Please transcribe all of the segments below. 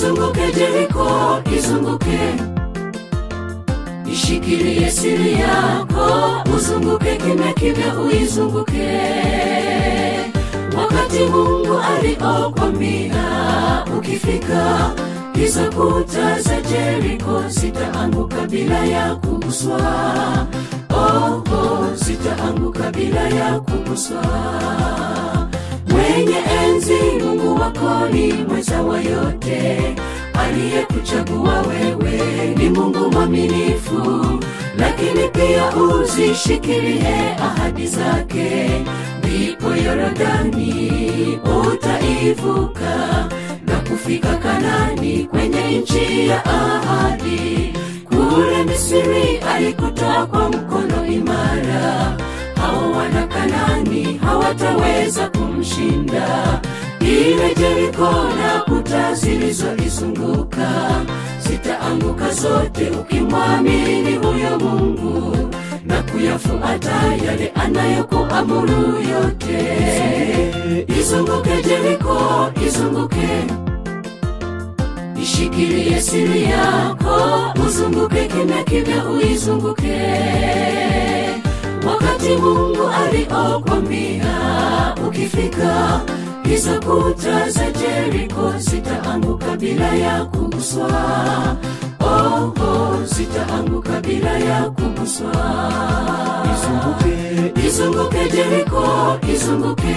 izunguke Jeriko, izunguke ishikilie siri yako, uzunguke kimya kimya, uizunguke wakati Mungu aliokwambia ukifika hizo kuta za Jeriko zitaanguka bila ya kuguswa. Oh, oh, zitaanguka bila ya kuguswa. Mwenye enzi Mungu wako ni mweza wa yote, aliyekuchagua wewe ni Mungu mwaminifu, lakini pia uzishikilie ahadi zake, ndipo Yorodani utaivuka na kufika Kanani kwenye nchi ya ahadi. Kule Misri alikutoa kwa mkono imara, hao wana Kanani hawataweza kumshinda. Ile Jeriko na kuta zilizoizunguka zitaanguka zote, ukimwamini huyo Mungu na kuyafuata yale anayokuamuru yote. Izunguke Jeriko, izunguke ishikilie siri yako, uzunguke kimya kimya, uizunguke wakati Mungu aliokwambia ukifika hizo kuta za Jeriko zitaanguka bila ya kuguswa. Oh, oh, zitaanguka bila ya kuguswa. izunguke Izunguke Jeriko, izunguke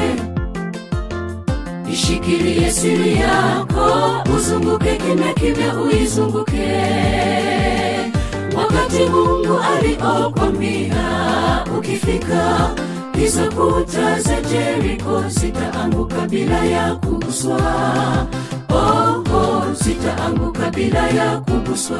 ishikilie siri yako, uzunguke kimya kimya, uizunguke wakati Mungu aliokwambia ukifika hizo kuta za Jeriko zitaanguka bila ya kuguswa. Oh, oh, zitaanguka bila ya kuguswa.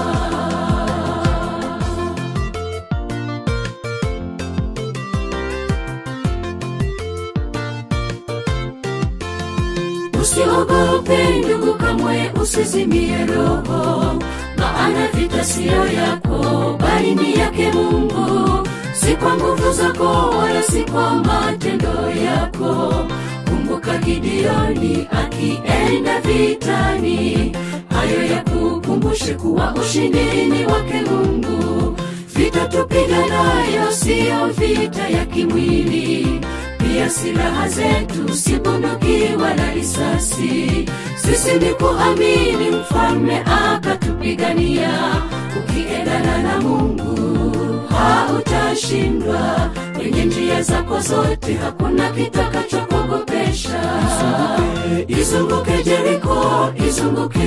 Usiogope ndugu, kamwe usizimie roho, maana vita siyo yako, bali ni yake Mungu. Si kwa nguvu zako wala si kwa matendo yako. Kumbuka Gideoni akienda vitani, hayo ya kukumbushe kuwa ushindi ni wake Mungu. Vita tupiganayo siyo vita ya kimwili pia silaha zetu si bunduki wala risasi. Sisi ni kuamini mfalme akatupigania. Ukiendana na Mungu hautashindwa. Kwenye njia zako zote hakuna kitakachokogopesha. Izunguke Jeriko, izunguke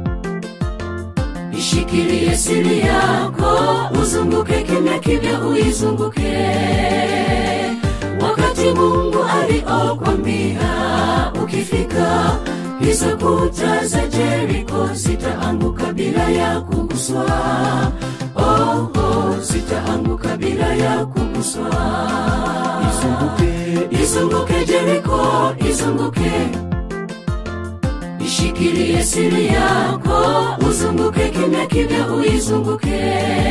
ishikilie siri yako, uzunguke kimya kimya, uizunguke wakati Mungu aliokwambia ukifika hizo kuta za Jeriko zitaanguka bila ya kuguswa. Oh, oh, zitaanguka bila ya kuguswa. izunguke Izunguke Jeriko, izunguke ishikilie siri yako, uzunguke kimya kimya, uizunguke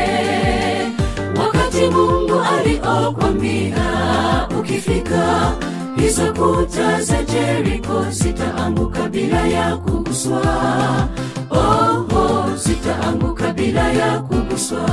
wakati Mungu aliokwambia ukifika hizo kuta za Jeriko zitaanguka bila ya kuguswa. Oh, oh, zitaanguka bila ya kuguswa.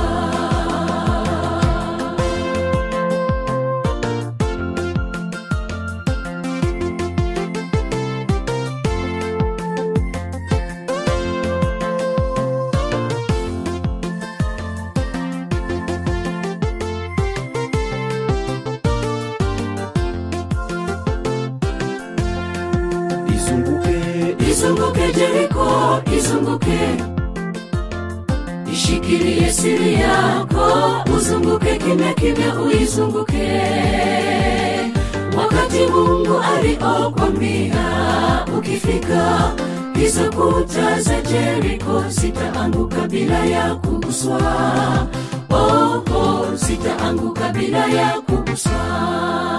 izunguke Izunguke Jeriko, izunguke ishikilie siri yako, uzunguke kimya kimya, uizunguke wakati Mungu aliokwambia ukifika hizo kuta za Jeriko zitaanguka bila ya kuguswa. Oh, oh, zitaanguka bila ya kuguswa.